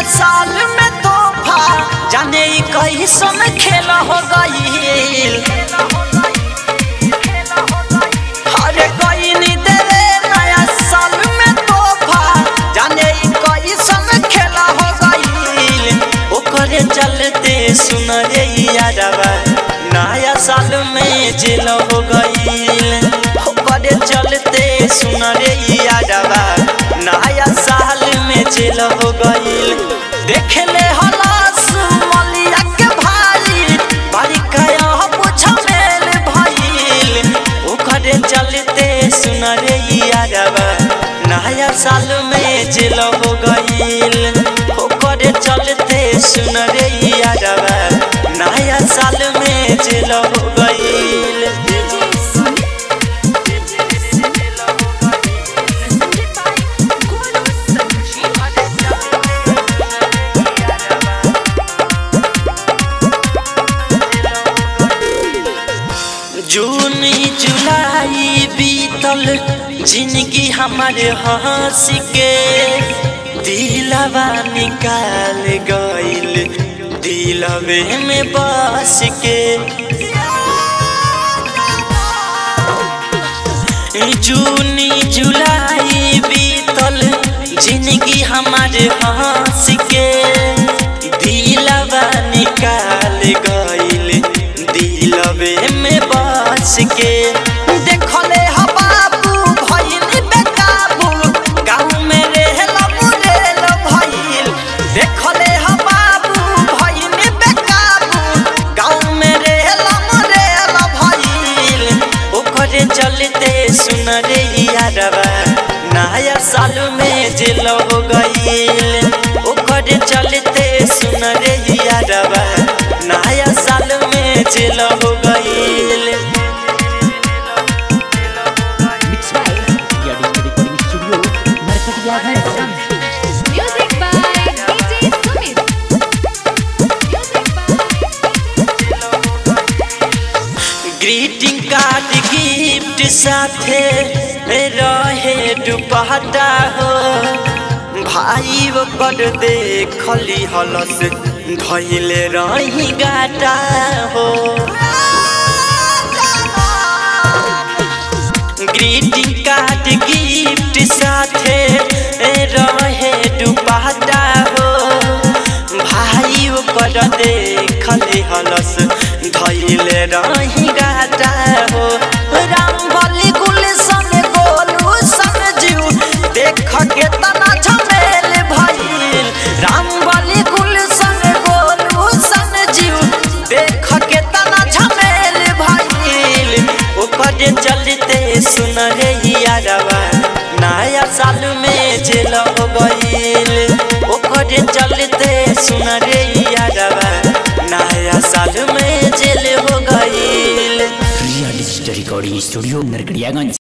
साल में तोहफा जाने ई कैसन खेल हो गईल अरे गईनी देवे नया साल में तोहफा जाने ई कैसन खेल हो गईल ओकरे चलते सुन रे यारवा नया साल में जेल हो गईल ओकरे चलते सुन रे यारवा नया साल में जेल हो गईल देखले हलास मलिया के भाई बारी काया पूछ मेल भइल ओकरे चलते सुन रे यारवा नया साल में जेल हो गईल ओकरे चलते सुन रे यारवा नया साल में जेल हो गईल जून जुलाई बीतल जिंदगी हमारे हंस के दिलवा निकाल गइल दिलवे में बस के जून जुलाई बीतल जिंदगी हमारे हंस के दिलवा निकाल गइल दिलवे में बस के देखले ह बाबू भइल बेकाबू गाँव में रहेल मुरेल भइल देखले ह बाबू भइल बेकाबू गाँव में रहेल मुरेल भइल ओकरे चलते सुन रे यारवा नया साल में जेल हो गईल ओकरे चलते सुन रे यारवा नया साल में जेल हो गईल Mixed by Yadi Recording Studio, Narkatiyaganj. Music by DJ Sumit. Music by greeting card gift साथे रहे दुपहटा हो भाई ओकर देखली हलस धैले रही गाटा हो ग्रीटिंग कार्ड गिफ्ट साथे रहे दुपहटा हो भाई ओकर देखले हलस धैले रही गाटा हो राम बलि गुलशन गोलू समझू देख के तना झमेल भइल राम बलि गुलशन गोलू समझू देख के तना झमेल भइल ओकरे चलते सुन रे यारवा नया साल में जेल हो गईल ओकरे चलते सुन रे यारवा नया साल में जेल हो गईल Ria Digital Recording Studio, Narkatiyaganj.